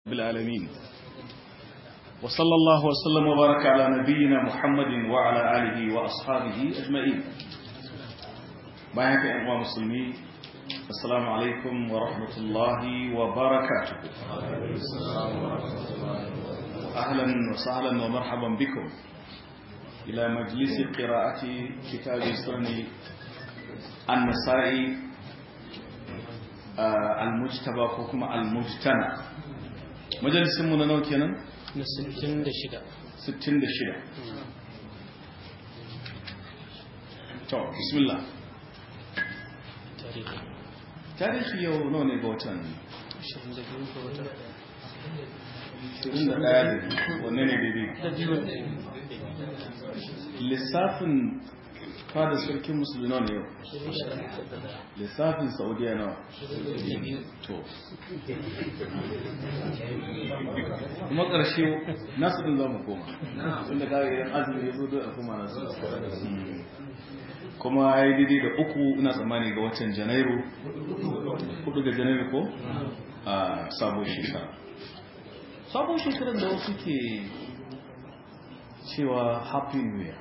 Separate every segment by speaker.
Speaker 1: بالعالمين وصلى الله وسلم وبارك على نبينا محمد وعلى آله وأصحابه أجمعين معك أنواع مسلمين السلام عليكم ورحمة الله وبركاته أهلا وسهلا ومرحبا بكم إلى مجلس قراءة كتاب سنن النسائي المجتبى كما المجتمع majalisinmu na nauke nan?
Speaker 2: na 66
Speaker 1: 66 to bismillah
Speaker 2: tarihi
Speaker 1: tarihi yau nawa ne ga watan
Speaker 2: 22 ga wata
Speaker 1: 21 ne wanne ne daidai lissafin fada sarkin musulmi nawa ne yau lissafin saudiya nawa to kuma ƙarshe nasu ɗin za mu koma tunda kawai idan azumi ya zo don a koma nasu kuma ya yi daidai da uku ina tsammani ga watan janairu hudu ga janairu ko a sabon shekara sabon shekarar da wasu ke cewa happy new year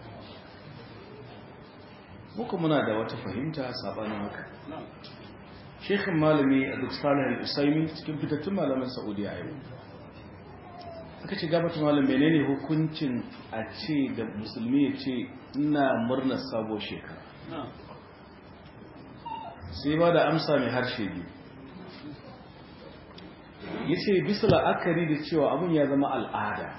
Speaker 1: muka muna da wata fahimta sabanin haka shekhin malami a duk salih al-usaimi cikin fitattun malaman saudiya yau aka ce gabata malam menene hukuncin a ce da musulmi ya ce ina murnar sabo shekara sai ba da amsa mai harshe biyu ya ce bisa la'akari da cewa abin ya zama al'ada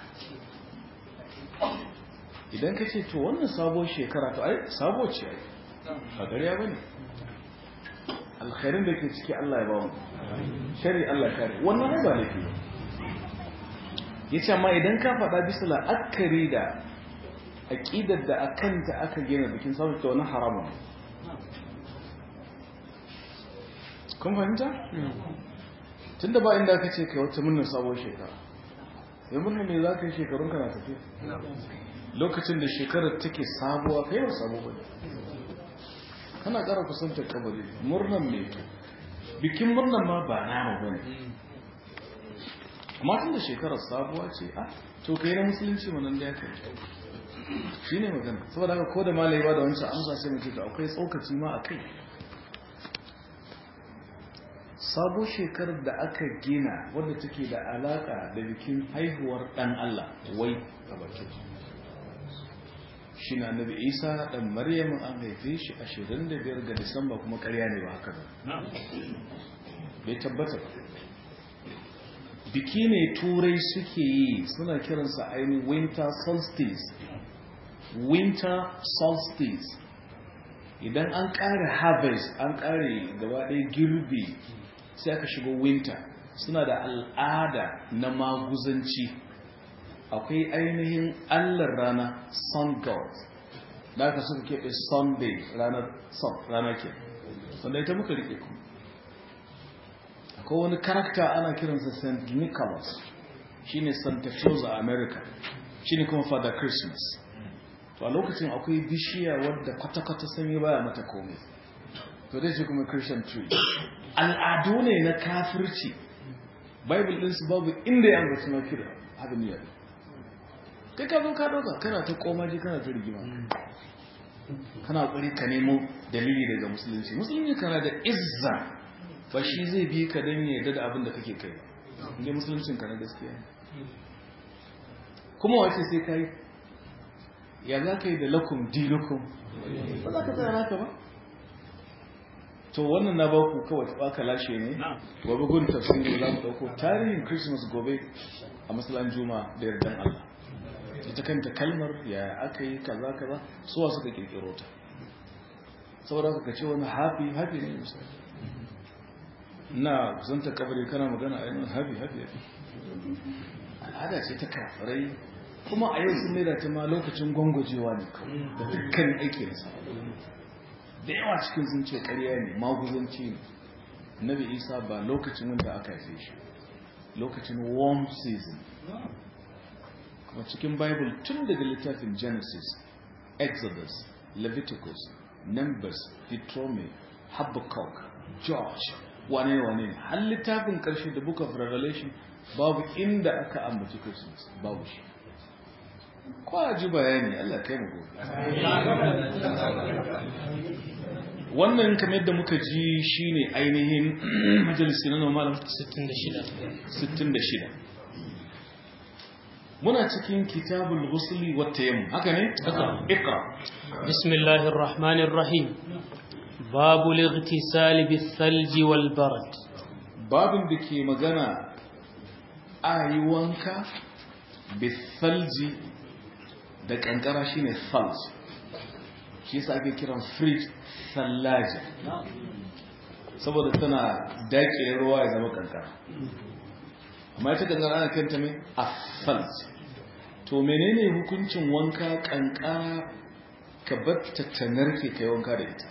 Speaker 1: idan ka ce to wannan sabo shekara to ai sabo ce ai a gariya ba ne alkhairin da ke ciki Allah ya ba mu shari Allah kare wannan ba laifi ba ya ce amma idan ka faɗa bisa la'akari da aƙidar da a kanta aka gina bikin sabon ta wani haramun kun fahimta? tun da ba inda aka ce kai wata murnar sabon shekara sai murnar ne za ka yi shekarun kana tafiya lokacin da shekarar take sabuwa kai ba sabo ba kana ƙara kusantar kabari murnan ne bikin murnan ma ba nama ba ne amma tun da shekarar sabuwa ce a to kai na musulunci manan da ya kai shi ne magana saboda haka ko da malai ba da wancan amsa sai mace to akwai tsokaci ma a kai sabo shekarar da aka gina wadda take da alaka da bikin haihuwar dan Allah wai a bakin shi na nabi isa dan maryam an haife shi 25 ga disamba kuma karya ne ba haka ba bai tabbata ba biki ne turai suke yi suna kiransa ainihin winter solstice winter solstice idan an ƙare harvest an ƙare gaba ɗaya girbi sai aka shigo winter suna da al'ada na maguzanci akwai ainihin allar rana sun god da aka suka keɓe sunday ranar sun rana ke wanda ita muka rike ku akwai wani karakta ana kiransa st nicholas shine santa claus a america shine kuma father christmas to a lokacin akwai bishiya wadda kwata-kwata sami baya mata komai to dai ce kuma christian tree al'adu ne na kafirci bible ɗinsu babu inda ya ambaci na kira abin yadda kai ka zo ka ɗauka kana ta komaji kana ta rigima kana ƙwari ka nemo dalili daga musulunci musulunci kana da izza ba shi zai bi ka don yadda da abin da kake kai ba inda musuluncin ka na gaskiya kuma wace sai ka yi ya za ka yi da lakum dinukum ba za ka tsaya naka ba to wannan na baku kawai ta baka lashe ne gobe gudun tafsiri za mu ɗauko tarihin christmas gobe a masalan juma da yardan allah ita kanta kalmar ya aka yi kaza kaza suwa suka kirkiro ta saboda ka ce wani happy happy ne misali na kusanta kabari kana magana a yanar happy happy happy al'ada ce ta kafirai kuma a yau sun maida ta ma lokacin gwangwajewa ne kawai da dukkan aiki da sa da yawa cikin sun ce karya ne maguzanci ne nabi isa ba lokacin wanda aka haife shi lokacin warm season kuma cikin bible tun daga littafin genesis exodus leviticus numbers deuteronomy habakkuk george wane wane ne har littafin karshe da book of revelation babu inda aka ambaci christmas babu shi ko a ji bayani allah kai mu gobe wannan kamar yadda muka ji shine ainihin majalisi na normal 66 muna cikin kitabul ghusli wa tayammum haka ne iqra
Speaker 2: bismillahir rahmanir rahim babul ightisal bis thalji wal barad
Speaker 1: babin da ke magana a yi wanka bis thalji da kankara shine thalj shi yasa ake kiran fridge sallaja saboda tana daƙile ruwa ya zama kankara amma ita kankara ana kanta mai asfalt to menene hukuncin wanka kankara ka batta ta narke kai wanka da ita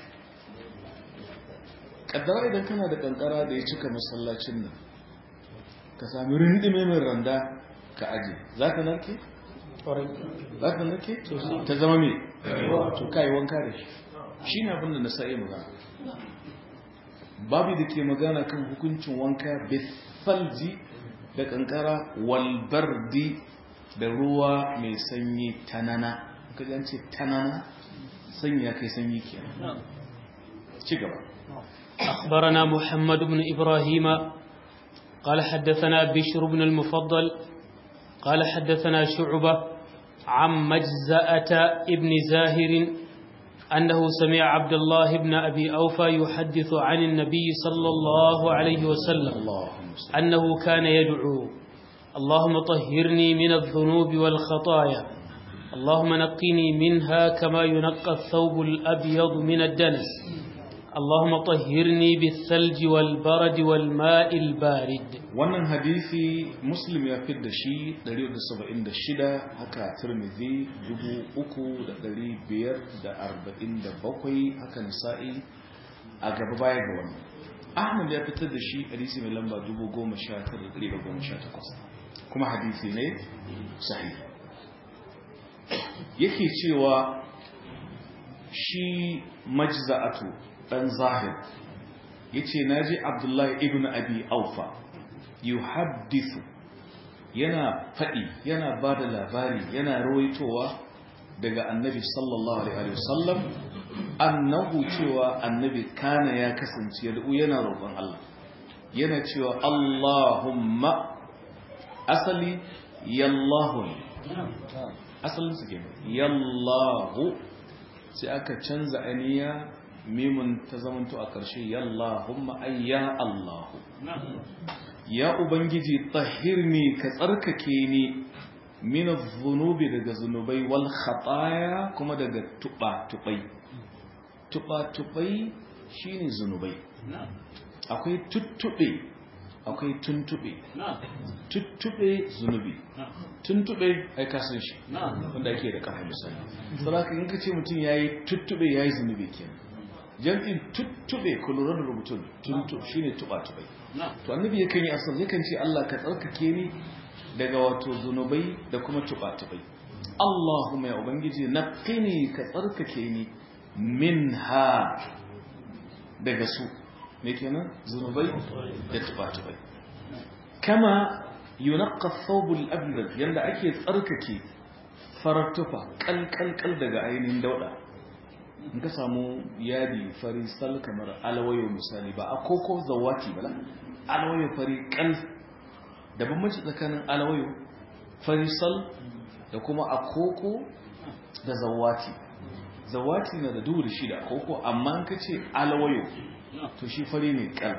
Speaker 1: kaddara idan kana da kankara da ya cika masallacin nan ka sami rindime mai randa ka aje za ka narke? za ka narke? ta zama mai to kai wanka da shi shi ne abinda na sa'i magana babu da ke magana kan hukuncin wanka bifalji da kankara walbardi da ruwa mai sanyi tanana ka ce tanana sanyi ya kai sanyi ke ci gaba
Speaker 2: أخبرنا محمد بن إبراهيم قال حدثنا بشر بن المفضل قال حدثنا شعبة عن مجزأة ابن زاهر أنه سمع عبد الله بن أبي أوفى يحدث عن النبي صلى الله عليه وسلم أنه كان يدعو اللهم طهرني من الذنوب والخطايا اللهم نقني منها كما ينقى الثوب الأبيض من الدنس اللهم طهرني بالثلج والبرد والماء البارد
Speaker 1: wannan hadisi muslim ya fidda shi 176 haka tirmidhi 3547 haka nisa'i a gaba baya ga wannan ahmad ya fitar da shi hadisi mai lamba 10118 kuma hadisi ne sahih yake cewa shi majza'atu dan zahir yace naji abdullahi ibn abi aufa yuhaddithu yana fadi yana bada labari yana rawaitowa daga annabi sallallahu alaihi wasallam annahu cewa annabi kana ya kasance yad'u yana roƙon Allah yana cewa Allahumma asali yallahu asalin su kenan yallahu sai aka canza aniya mimun ta zamanto a ƙarshe yallahumma ay ya Allahu ya ubangiji tahirni ka tsarkake ni min adh-dhunubi daga zunubai wal khataya kuma daga tuba tubai tuba tubai shine zunubai akwai tuttube akwai tuntube tuttube zunubi tuntube ai ka san shi wanda ake da kafa misali saboda in ka ce mutum yayi tuttube yayi zunubi kenan jam'in tuttube ku lura da rubutun tuntu shine tuba tubai to annabi yakan yi asal yakan ce Allah ka tsarkake ni daga wato zunubai da kuma tuba tubai Allahumma ya ubangiji naqini ka tsarkake ni minha daga su me kenan zunubai da tuba tubai kama yunaqqa thawbul abyad yanda ake tsarkake farar tufa kalkalkal daga ainihin dauda in ka samu yadi fari sal kamar alawayo misali ba a koko zawati ba alawayo fari kal da bambanci tsakanin alawayo fari sal da kuma a koko da zawati zawati na da duhu da shi da koko amma in ka ce alawayo to shi fari ne kal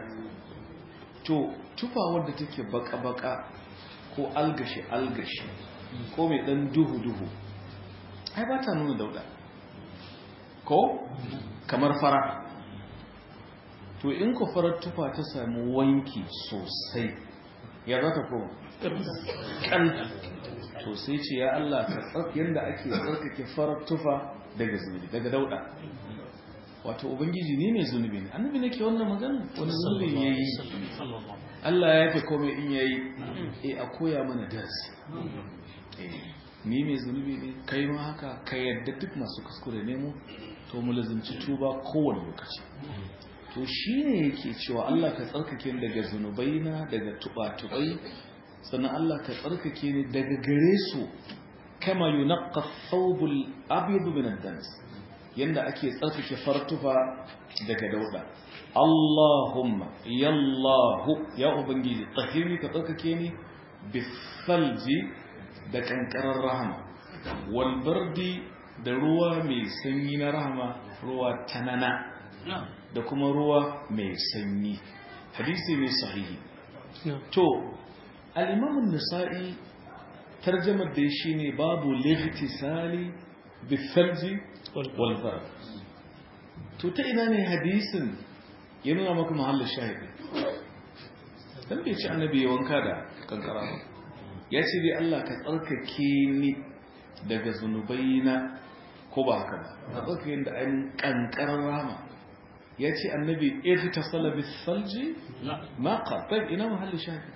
Speaker 1: to tufa wadda take baka-baka ko algashi-algashi ko mai dan duhu-duhu ai ba ta nuna dauda ko kamar fara to in ku farar tufa ta sami wanki sosai ya za ta koma kan to sai ce ya Allah ka tsarki yadda ake tsarkake farar tufa daga zunubi daga dauda wato ubangiji ni mai zunubi ne annabi nake wannan magana wani zunubi ya yi Allah ya yafe komai in ya yi e a koya mana darasi ni mai zunubi ne kai ma haka ka yadda duk masu kuskure ne mu to mu lazimci tuba kowane lokaci to shi ne yake cewa Allah ka tsarkake daga zunubai na daga tuba-tubai sannan Allah ka tsarkake ni daga gare su kama yunaqqa thawbul abyad min ad-dans yanda ake tsarkake fartufa daga dauda Allahumma yallahu ya ubangiji tahiri ka tsarkake ni bisalji da kankarar rahama wal bardi da ruwa mai sanyi na rahama ruwa tanana da kuma ruwa mai sanyi hadisi ne sahihi to al-imam an-nasa'i tarjamar da shi ne babu lightisali bisalji wal bard to ta ina ne hadisin ya nuna maka mahallin shahidi dan bai ci annabi ya wanka da kankara ba ya ce dai Allah ka tsarkake ni daga zunubaina ko ba haka ba ka tsarkake da ainihin kankarar rama ya ce annabi ita ta salabi salji ma ƙarfar ina mahallin shahidi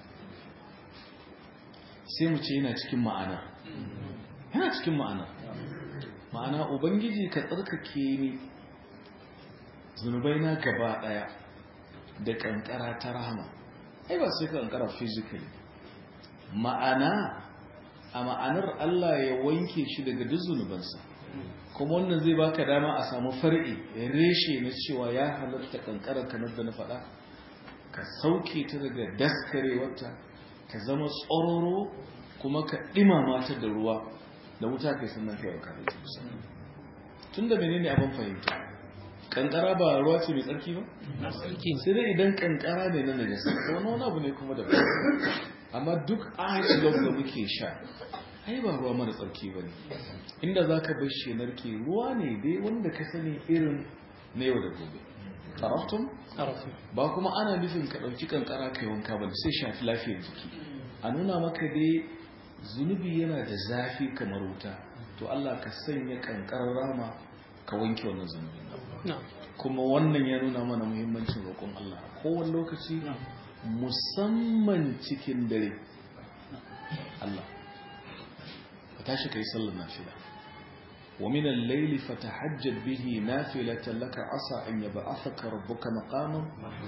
Speaker 1: sai mu ce yana cikin ma'ana yana cikin ma'ana ma'ana ubangiji ka tsarkake ni zunubai na gaba daya da kankara ta rahama ai ba sai kankara physically ma'ana a ma'anar Allah ya wanke shi daga duk zunubansa kuma wannan zai baka dama a samu far'i reshe na cewa ya halatta kankara kamar da na faɗa ka sauke ta daga daskarewarta ka zama tsororo kuma ka ɗimama ta da ruwa da wuta kai sannan kai wa kare tun da menene abin fahimta kankara ba ruwa ce mai tsarki ba? sai dai idan kankara ne na najasa wani wani abu ne kuma da amma duk ice log da muke sha ai ba ruwa mara tsarki ba ne inda za ka bar shi narke ruwa ne dai wanda ka sani irin na yau da gobe taraftun? ba kuma ana nufin ka ɗauki kankara kai wanka ba sai shafi lafiyar jiki a nuna maka dai zunubi yana da zafi kamar wuta to Allah ka sanya kankarar rama ka wanke wannan zunubi kuma wannan ya nuna mana muhimmancin roƙon Allah kowane lokaci musamman cikin dare Allah ka tashi kai sallar nafila wa min al-layli fatahajjad bihi nafilatan laka asa an yab'athaka rabbuka maqaman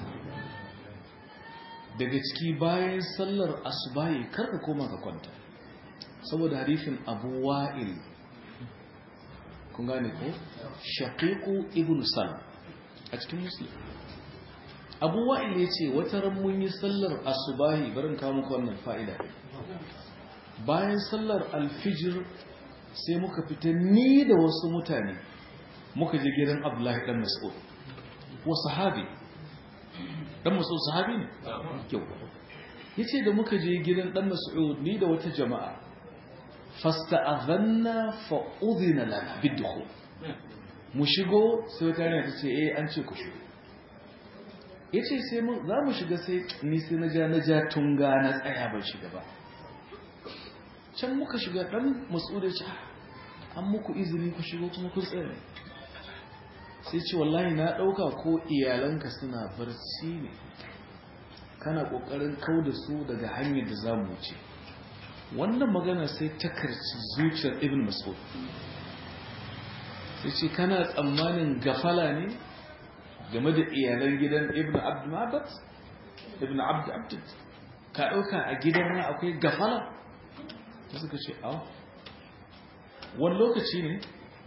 Speaker 1: daga ciki bayan sallar asubahi karka koma ka kwanta saboda hadisin Abu Wa'il kun gane ko shaqiqu ibn salam a cikin muslim abu wa'il ya ce wata ran mun yi sallar asubahi barin kawo muku wannan fa'ida bayan sallar alfijir sai muka fita ni da wasu mutane muka je gidan abdullahi dan mas'ud wa sahabi dan mas'ud sahabi ne kyau yace da muka je gidan dan mas'ud ni da wata jama'a fasta'adhanna fa udhina lana bidukhul mu shigo sai wata yana ta ce eh an ce ku shigo yace sai mu za mu shiga sai ni sai na ja na ja tunga na tsaya ban shiga ba can muka shiga dan mas'ud ya ce an muku izini ku shigo kuma kun tsaya sai ce wallahi na dauka ko iyalanka suna barci ne kana kokarin kauda su daga hanyar da za mu wuce wannan magana sai ta karci zuciyar ibn mas'ud sai ce kana tsammanin gafala ne game da iyalan gidan ibn abd mabat ibn abd abd ka dauka a gidan na akwai gafala ta suka ce aw wani lokaci ne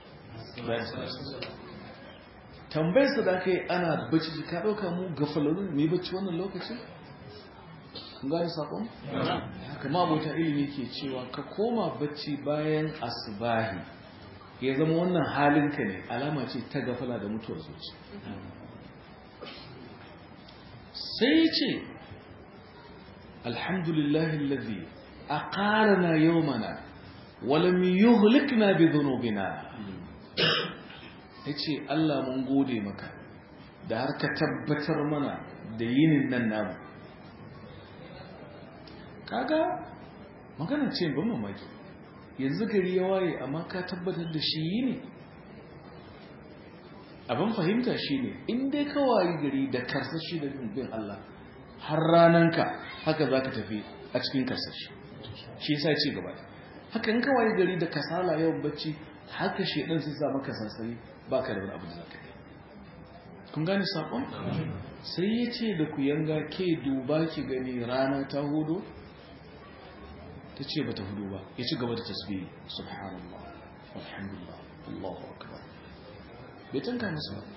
Speaker 1: tambayar su da kai ana bacci ka dauka mu gafalalun mai bacci wannan lokacin kun gane sakon? kama abota ilimi ke cewa ka koma bacci bayan asubahi ya zama wannan halinka ne alama ce ta gafala da mutuwar zuci sai ce alhamdulillahi lalzi a ƙarana yau mana walam yuhlikna bi zunubina ya ce Allah mun gode maka da har ka tabbatar mana da yinin nan namu kaga magana ce ban mamaki yanzu gari ya waye amma ka tabbatar da shi yi ne abin fahimta shi ne in dai ka waye gari da karsashi da bin Allah har rananka haka za ka tafi a cikin karsashi shi yasa ce gaba haka in ka waye gari da kasala yawan bacci haka shi ɗan sai sa maka sansani ba ka da wani abu da za ka yi kun gane saƙon sai ya ce da ku yanga ke duba ki gani rana ta hudu ta ce bata hudu ba ya ci gaba da tasbihi subhanallah alhamdulillah Allahu akbar bai tanka musu ba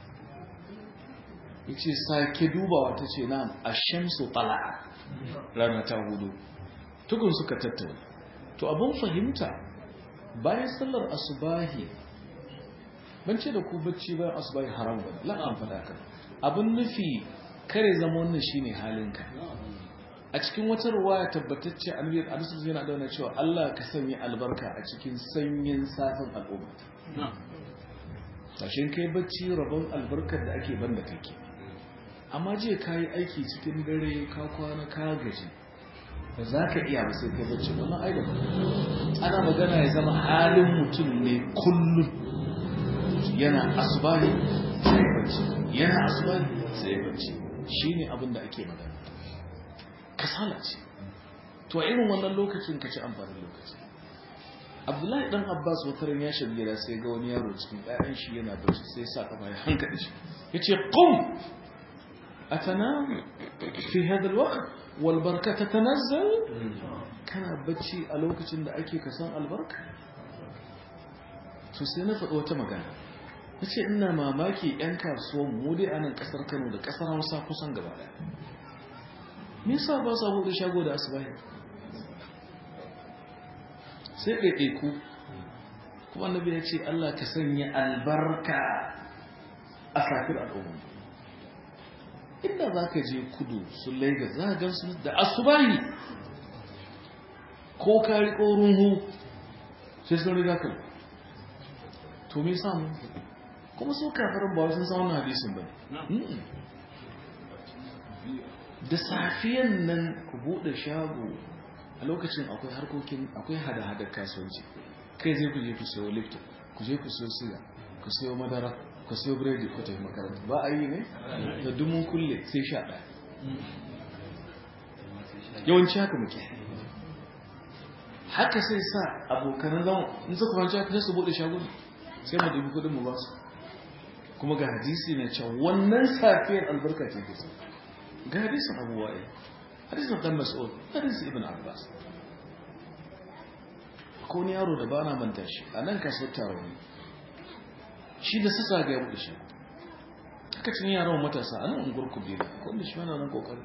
Speaker 1: ya ce sake dubawa ta ce na ashamsu tala'a rana ta hudu tukun suka tattauna to abin fahimta bayan sallar asubahi ban ce da ku bacci bayan asubahi haram ba la'an faɗa ka abin nufi kare zama wannan shine halinka a cikin wata ruwaya tabbatacce annabi alisu yana dauna cewa Allah ka sanya albarka a cikin sanyin safin al'umma tashin kai bacci rabon albarkar da ake banda kake amma je ka yi aiki cikin dare ka kwana ka gaji ba za ka iya ba sai kai bacci wannan ai da ana magana ya zama halin mutum ne kullum yana asubahi sai bacci yana asubahi sai bacci shine abin da ake magana kasala ce to a irin wannan lokacin ka ci amfanin lokaci abdullahi dan abbas wataran ya shiga gida sai ga wani yaro cikin ƴaƴan shi yana bacci sai sa kafa ya hankali shi yace qum atanam fi hadha alwaqt wal baraka tatanazzal kana bacci a lokacin da ake kasan albarka to sai na faɗi wata magana nace ina mamaki ƴan kasuwan mu dai a nan ƙasar Kano da ƙasar Hausa kusan gaba ɗaya me yasa ba sa buɗe shago da asubahi sai ɗaiɗaiku kuma annabi ya ce Allah ka sanya albarka a safir al'umma inda za ka je kudu su lagos za ka gansu da asubahi ko ka riƙo runhu sai sun riga ka to me samu kuma su kafarin ba sun samu hadisin ba da safiyan nan ku buɗe shago a lokacin akwai harkokin akwai hada-hada kasuwanci kai zai ku je ku sayo lifton ku je ku sayo siga ku sayo madara ku sayo biredi ku tafi makaranta ba a yi ne da dumun kulle sai sha ɗaya yawanci haka muke haka sai sa abokanan zama in suka kwanci haka sai su buɗe shagon sai mu dubi kudin mu ba su kuma ga hadisi na cewa wannan safiyar albarka ce ke sa ga hadisin abubuwa hadisin dan mas'ud hadisin ibn abbas ko ni yaro da ba na manta shi a nan kasuwar taro ne shi da sassa ga ya buɗe shi haka cin yaran matasa a nan unguwar kubila ko da shi mana nan kokari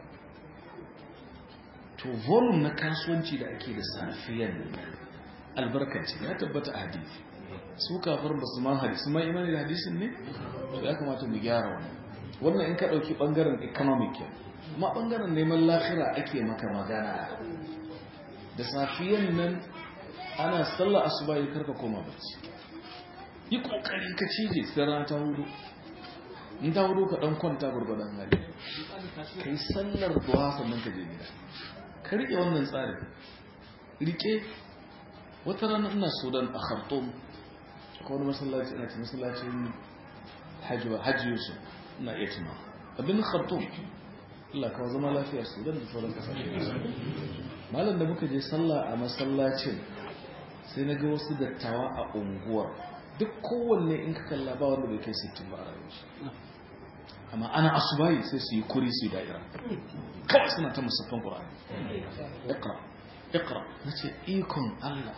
Speaker 1: to volume na kasuwanci da ake da safiyan albarka ce ya tabbata a hadisi su kafar ba su ma hadisi ma imani da hadisin ne to ya kamata mu gyara wannan wannan in ka ɗauki ɓangaren economic ma ɓangaren neman lafira ake maka magana da safiyan nan ana sallah asuba yi karka koma bacci yi kokari ka cije sai rana ta hudu in ta hudu ka dan kwanta gurgudan hali kai sallar duha sannan ka je gida ka rike wannan tsarin rike wata rana ina sudan a khartoum ko wani masallaci ina ce masallacin hajji yusuf ina iya tuna abin khartoum Allah kawo zama lafiya sudan da sauran kasashe malam da muka je sallah a masallacin sai na ga wasu dattawa a unguwar duk kowanne in ka kalla ba wanda bai kai sittin ba a rayuwa amma ana asubayi sai su yi kuri su yi da'ira kawai suna ta musaffan ƙura'ani ikra ikra na ce ikon allah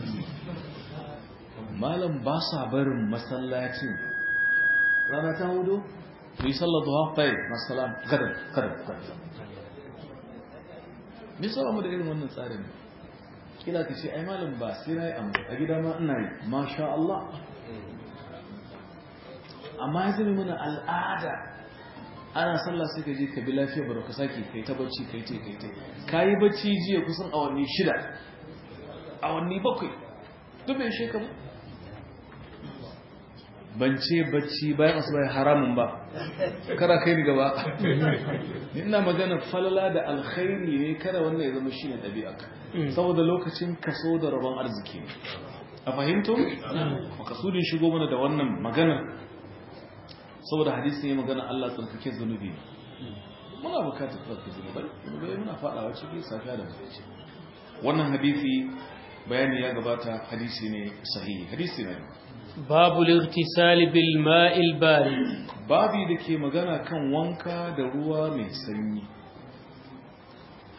Speaker 1: malam ba sa barin masallacin rana ta hudu ku yi sallar duha bai masalam gadar gadar gadar nisa mu da irin wannan tsarin kila ka ce ai malam ba sai na yi a gida ma ina yi masha Allah amma ya zama mana al'ada ana sallah sai ka je ka bi lafiya ba ka sake kai ta bacci kai te kai te ka yi bacci jiya kusan awanni shida awanni bakwai duk bai sheka ba ban ce bacci bayan asuba haramun ba kara kai ni gaba ina magana falala da alkhairi ne kada wannan ya zama shine ɗabi'a saboda lokacin kaso da rabon arziki ne a fahimto makasudin shigo mana da wannan maganar saboda hadisi ne magana Allah tsarkake zunubi muna bukatar tsarkake zunubai zunubai muna fadawa ciki safiya da mutunci wannan hadisi bayani ya gabata hadisi ne sahihi hadisi ne
Speaker 2: babu al-ightisal bil ma'il barid
Speaker 1: babi da ke magana kan wanka da ruwa mai sanyi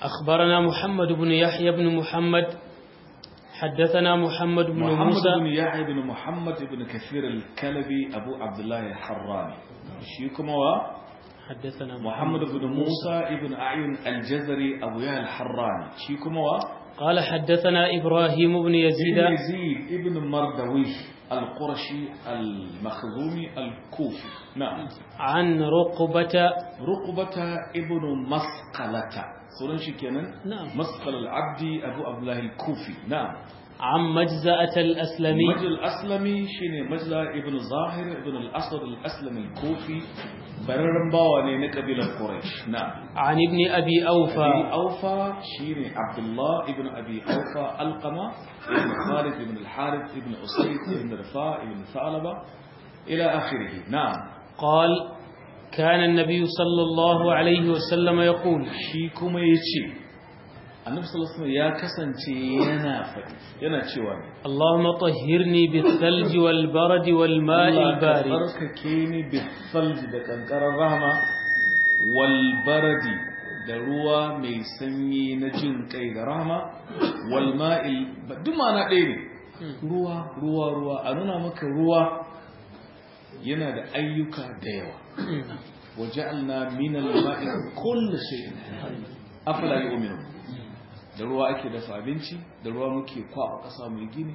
Speaker 2: أخبرنا محمد بن يحيى بن محمد حدثنا محمد بن
Speaker 1: محمد
Speaker 2: موسى
Speaker 1: بن يحيى بن محمد بن كثير الكلبي أبو عبد الله الحراني شيكم هو
Speaker 2: حدثنا
Speaker 1: محمد بن موسى بن أعين الجزري أبو يحيى الحراني شيكم هو
Speaker 2: قال حدثنا إبراهيم بن يزيد
Speaker 1: ابن يزيد ابن مردوي القرشي المخزومي الكوفي نعم
Speaker 2: عن رقبة
Speaker 1: رقبة ابن مسقلة سورن شكينا
Speaker 2: نعم
Speaker 1: مسقل العبدي أبو عبد الله الكوفي نعم
Speaker 2: عن مجزأة الأسلمي
Speaker 1: مجل الأسلمي شيني مجل ابن ظاهر ابن الأسود الأسلمي الكوفي بررن باواني نقبل قريش نعم
Speaker 2: عن ابن أبي
Speaker 1: أبي
Speaker 2: أوفى
Speaker 1: أوفى شيني عبد الله ابن أبي أوفى القمة ابن خالد ابن الحارث ابن أسيد ابن رفاع ابن ثعلبة إلى آخره نعم
Speaker 2: قال كان النبي صلى الله عليه وسلم يقول
Speaker 1: shi kuma ya ce annabi sallallahu alaihi wasallam ya kasance yana faɗi yana cewa
Speaker 2: اللهم طهرني بالثلج والبرد والماء
Speaker 1: Allah ka
Speaker 2: البارد
Speaker 1: tsarkake ni bisalji da kankarar rahama wal baradi da ruwa mai sanyi na jin kai da rahama wal ma'il duk ma'ana ɗaya ne ruwa ruwa ruwa a nuna maka ruwa yana da ayyuka da yawa وجعلنا من الماء كل شيء afala yu'minu da ruwa ake dafa abinci da ruwa muke kwaba kasa mai gini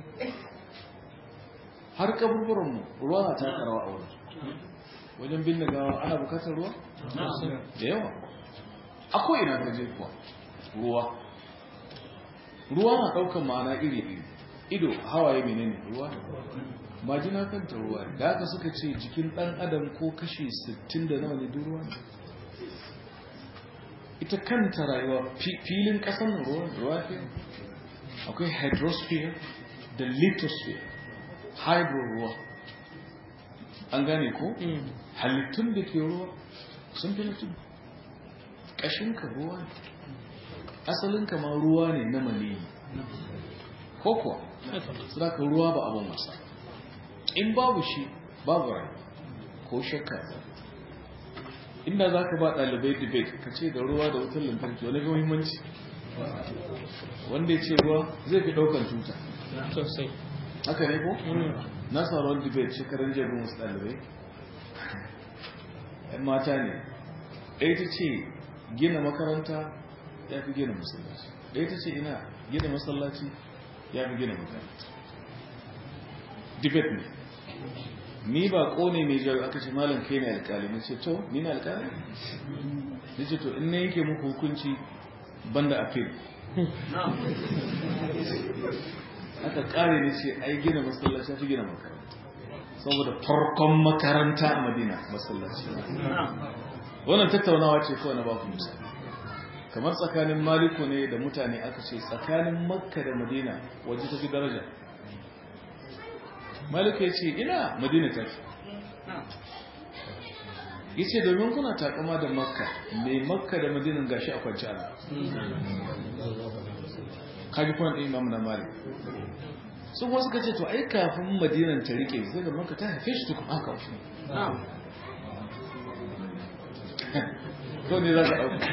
Speaker 1: har kaburburan mu ruwa na taka rawa a wurin wajen binne gawa ana bukatar ruwa da yawa akwai ina ka je kuwa ruwa ruwa na daukan ma'ana iri iri ido hawaye menene ruwa majina kanta ruwa ne da haka suka ce jikin dan adam ko kashi 60 da nawa ne duk ruwa ne ita kanta rayuwa fi- filin kasan ruwa ruwa ke akwai hydrosphere da lithosphere hydro ruwa an gane ko halittun da ke ruwa sun fi mutum ƙashinka ruwa ne asalinka ma ruwa ne na maniyi ko kuwa ka ruwa ba abin wasa in babu shi babu rai ko shakka ba inda za ka ba ɗalibai debate ka ce da ruwa da wutar lantarki wani ga muhimmanci wanda ya ce ruwa zai fi ɗaukar tuta
Speaker 2: sosai
Speaker 1: haka ne ko? na sauran debate shekarar jabin wasu ɗalibai ‘yan mata ne ɗaya ta ce gina makaranta ya fi gina masallaci ɗaya ta ce ina gina masallaci ya fi gina makaranta debate ne ni ba kone mai jari aka ce malam kai ne alkali na ce to ni na alkali na ce to in na yake muku hukunci banda appeal aka kare ne ce ai gina masallaci fi gina makaranta saboda farkon makaranta a madina masallaci wannan tattaunawa ce kawai na ba ku misali kamar tsakanin maliku ne da mutane aka ce tsakanin makka da madina waje ta fi daraja maliku ya ce ina madina ta fi ya ce domin kuna takama da makka mai makka da madinin gashi a kwanci ana kaji kuna ɗin imamu na malik sun wasu ka ce to ai kafin madinan ta rike sai da makka ta haife shi tukun aka wasu to ne za ka ɗauka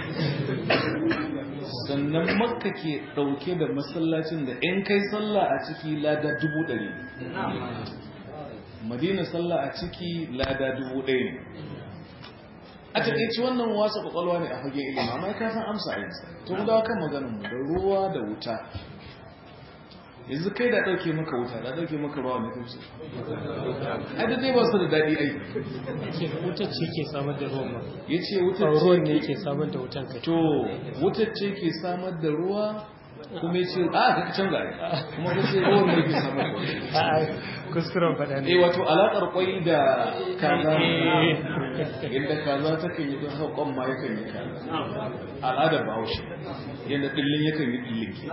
Speaker 1: sannan makka ke ɗauke da masallacin da in kai sallah a ciki lada dubu ɗari madina sallah a ciki lada dubu ɗaya ne a taƙaici wannan wasa ƙwaƙwalwa ne a fage ilimi amma ka san amsa a yansa to mu dawo kan maganinmu da ruwa da wuta yanzu kai da ɗauke maka wuta da ɗauke maka ruwa mai kamshi ai da dai ba su da daɗi ai
Speaker 2: wutar ce ke samar da ruwan ma
Speaker 1: ya ce wutar
Speaker 2: ruwan ne
Speaker 1: ce
Speaker 2: ke samar da wutan kai
Speaker 1: to wutar ce ke samar da ruwa kuma ya ce a ka canza ai kuma ka ce ruwan ne ke samar da ruwa
Speaker 2: a'a kuskuren faɗa
Speaker 1: eh
Speaker 2: ne
Speaker 1: wato alaƙar kwai da kaza yadda kaza ta kan yi don haƙon ma yakan yi kaza al'adar bahaushe yadda ɗillin yakan yi ɗillin ke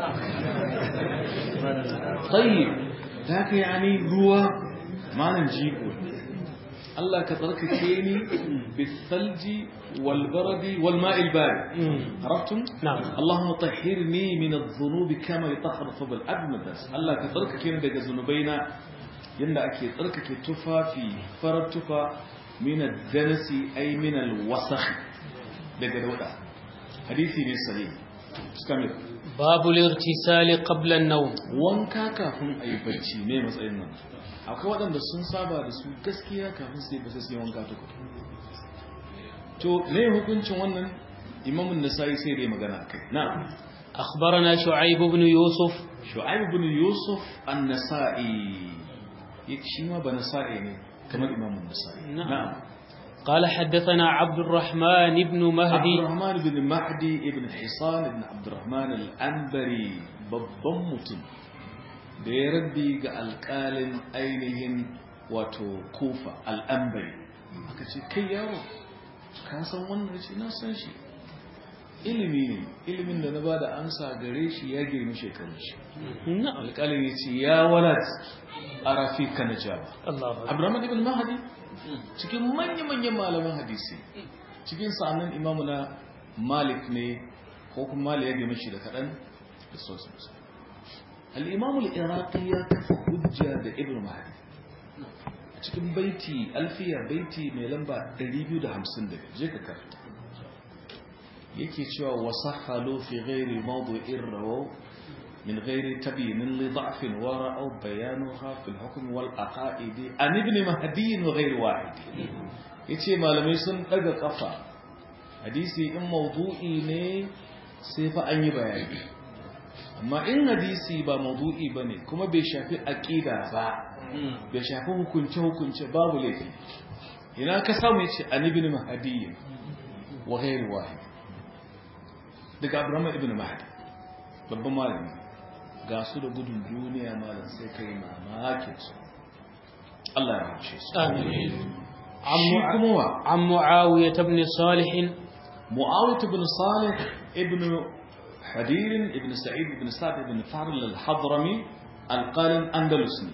Speaker 1: tsayi ta ka yani ruwa manan jigo Allah ka tsarkake ni bisalji wal baradi wal ma'il bari عرفتم؟
Speaker 2: نعم.
Speaker 1: اللهم طهرني من الذنوب كما يطهر الثوب الأبيض بس الله كتركك daga zunubaina yanda ake tsarkake tufafi farar tufa min ad-danasi ay min al-wasakh daga dauda hadisi ne sahih stamina
Speaker 2: باب الاغتسال قبل النوم
Speaker 1: wanka kafin a yi bacci ne matsayin nan akwai waɗanda sun saba da su gaskiya kafin su yi bacci su yi wanka tuku to ne hukuncin wannan imamun nasa'i sai dai magana a kai na
Speaker 2: أخبرنا شعيب بن يوسف
Speaker 1: shu'aib ibn yusuf an-nasa'i yake shi ma ba nasa'i ne kamar imamun nasa'i
Speaker 2: نعم. قال حدثنا عبد الرحمن بن
Speaker 1: عبد
Speaker 2: مهدي
Speaker 1: الرحمن ibn mahdi ibn hisan ibn abdurrahman al-anbari babban mutum da ya rabbi ga alƙalin ainihin wato kufa al'ambari aka ce kai yaro ka san wannan ce na san shi ilimi ne ilimin da na ba da amsa gare shi ya girmi shekarun shi
Speaker 2: نعم
Speaker 1: alƙalin ya ce ya walat a rafi ka na jawa
Speaker 2: الله أكبر.
Speaker 1: abdurrahman ibn mahdi cikin manya-manyan malaman hadisi cikin sa'annan imamu na malik ne ko kuma malik ya girmi shi da kaɗan da sosinsu al'imamu al'iraqi ya kafa hujja da ibn mahdi cikin baiti alfiya baiti mai lamba 250 je ka karanta yake cewa wasahhalu fi ghairi mawdu'in rawaw min ghairi tabyin li da'fin wa ra'aw bayanuha fil hukm wal aqaid an ibn mahdi wa ghairi wahid yace malamai sun daga kafa hadisi in mawdu'i ne sai fa an yi bayani amma in hadisi ba mawdu'i bane kuma bai shafi aqida ba bai shafi hukunce hukunce babu laifi ina ka samu yace an ibn mahdi wa ghairi wahid daga Abdurrahman ibn Mahdi babban malami ga su da gudun duniya malam sai kai mamakin su Allah ya rahmace su
Speaker 2: آمين
Speaker 1: shi kuma wa
Speaker 2: عن معاوية بن صالح
Speaker 1: Muawiyah ibn Salih ibn Hadir ibn Sa'id ibn Sa'd ibn Farl al-Hadrami al-Qalin Andalusi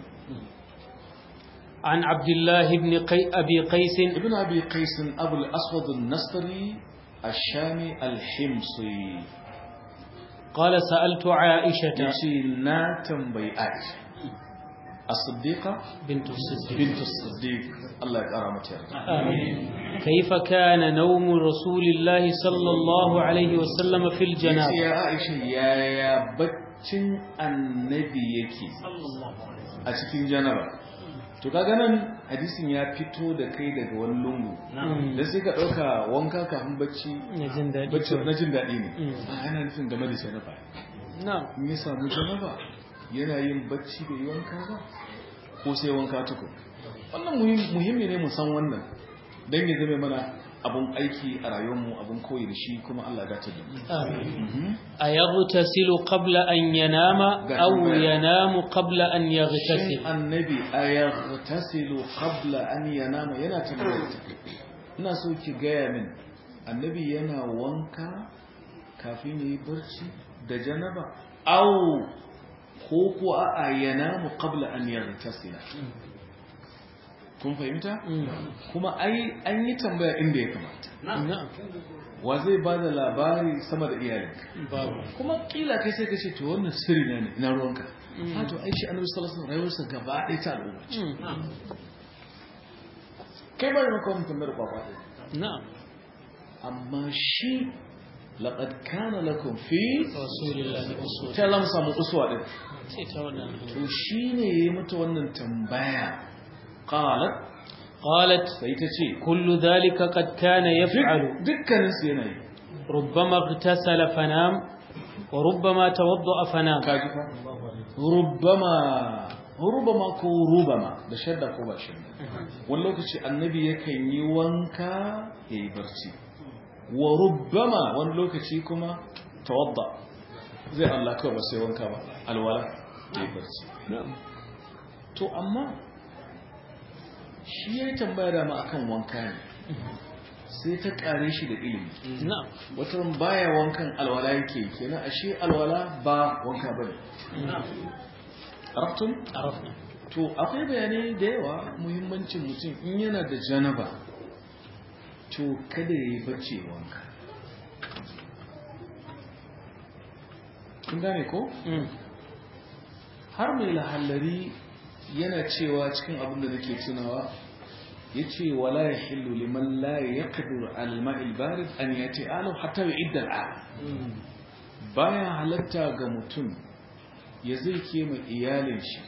Speaker 2: عن عبد الله بن قي أبي قيس
Speaker 1: ibn Abi Qais Abu al-Aswad al-Nastari الشامي الحمصي
Speaker 2: قال سألت عائشة
Speaker 1: yace na tambayi Aisha as-Siddiqa
Speaker 2: بنت الصديق
Speaker 1: bint as-Siddiq Allah ya kara mata yarda
Speaker 2: آمين كيف كان نوم رسول الله صلى الله عليه وسلم في
Speaker 1: yace
Speaker 2: الجنابة
Speaker 1: ya Aisha yaya baccin annabi yake a cikin janaba to kaga nan hadisin ya fito da kai daga wani lungu da sai ka dauka wanka kafin bacci
Speaker 2: نجن دادي
Speaker 1: bacci na jin daɗi ne
Speaker 2: Mm.
Speaker 1: a ana nufin game da janaba
Speaker 2: نعم
Speaker 1: in ya samu janaba yana yin bacci bai yi wanka ba ko sai wanka tukun wannan muhim- muhimmi ne mu san wannan don ya zama mana abun aiki a rayuwarmu abun koyi da shi kuma Allah ya dace da mu
Speaker 2: آمين
Speaker 1: Mhm.
Speaker 2: أيغتسل قبل أن ينام أو ينام قبل أن
Speaker 1: shin
Speaker 2: يغتسل
Speaker 1: annabi a yaghtasilu qabla an yanama yana tambayar ta ina so ki gaya min annabi yana wanka kafin yayi barci da janaba aw ko ko a yanamu qabla an yaghtasila kun fahimta kuma ai an yi tambaya inda ya kamata
Speaker 2: نعم
Speaker 1: wa zai ba da labari sama da iyalinka
Speaker 2: بابا
Speaker 1: kuma kila kai sai ka ce to wannan sirri na ne ina ruwanka ha to ai shi annabi sallallahu alaihi wasallam rayuwarsa gaba ɗaya ta al'umma ce kai ba da maka wannan tambayar kwakwa ɗaya
Speaker 2: نعم
Speaker 1: amma shi laqad kana lakum fi
Speaker 2: رسول الله أسوة
Speaker 1: ta lam samu uswa din
Speaker 2: تتولى
Speaker 1: to shine yayi mata wannan tambaya qalat
Speaker 2: قالت
Speaker 1: sai ta ce
Speaker 2: كل ذلك قد كان يفعل
Speaker 1: dukkanin su yana yi
Speaker 2: ربما اغتسل فنام وربما توضأ فنام
Speaker 1: kaji fa rubbama rubama ko rubama da shadda ko ba shadda wani lokaci annabi yakan yi wanka ya yi barci wa rubbama wani lokaci kuma tawadda zai Allah kawai ba sai wanka ba alwala ya yi barci to amma shi ya yi tambaya dama akan wanka ne sai ta kare shi da ilimi
Speaker 2: نعم
Speaker 1: wata baya wankan alwala yake kenan ashe alwala ba wanka bane arabtum
Speaker 2: عرفنا
Speaker 1: to akwai bayanai da yawa muhimmancin mutum in yana da janaba to kada ya yi bacci ya wanka kun gane ko
Speaker 2: مم.
Speaker 1: har mai lahallari yana cewa cikin abin da nake tunawa ya ce wala ya hillu liman la ya kadur alma'il barid an ya ce alau hatta ya idda al'am baya halatta ga mutum ya zai kema iyalin shi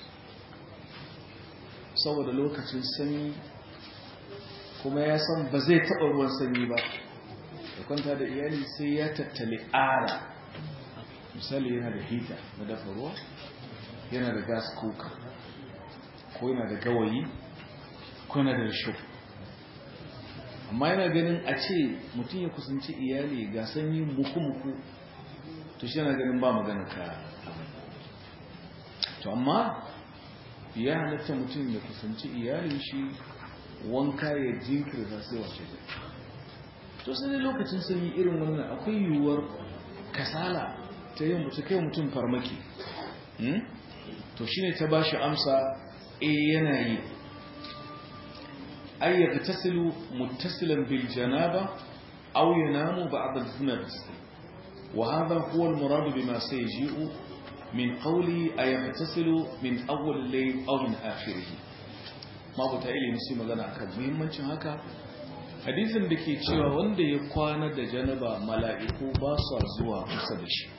Speaker 1: saboda lokacin sanyi kuma ya san ba zai taɓa ruwan sanyi ba da kwanta da iyali sai ya tattali ara misali yana da hita na dafa ruwa yana da gas cooker ko yana da gawayi ko yana da risho amma yana ganin a ce mutum ya kusanci iyali ga sanyi muku-muku to shi yana ganin ba magana ka to amma ya halatta mutum ya kusanci iyalin shi wanka ya jinkirta sai wace to sai dai lokacin sanyi irin wannan akwai yiwuwar kasala ta yin mutu kai mutum farmaki to shine ta bashi amsa eh yana yi ay yagtasilu muttasilan bil janaba aw yanamu ba'da al-nafs wa hadha huwa al-murad bima sayji'u min qawli ay yagtasilu min awwal al-layl aw min akhirih mabuta ilimi sai magana akan muhimmancin haka hadisin da ke cewa wanda ya kwana da janaba mala'iku ba su zuwa kusa da shi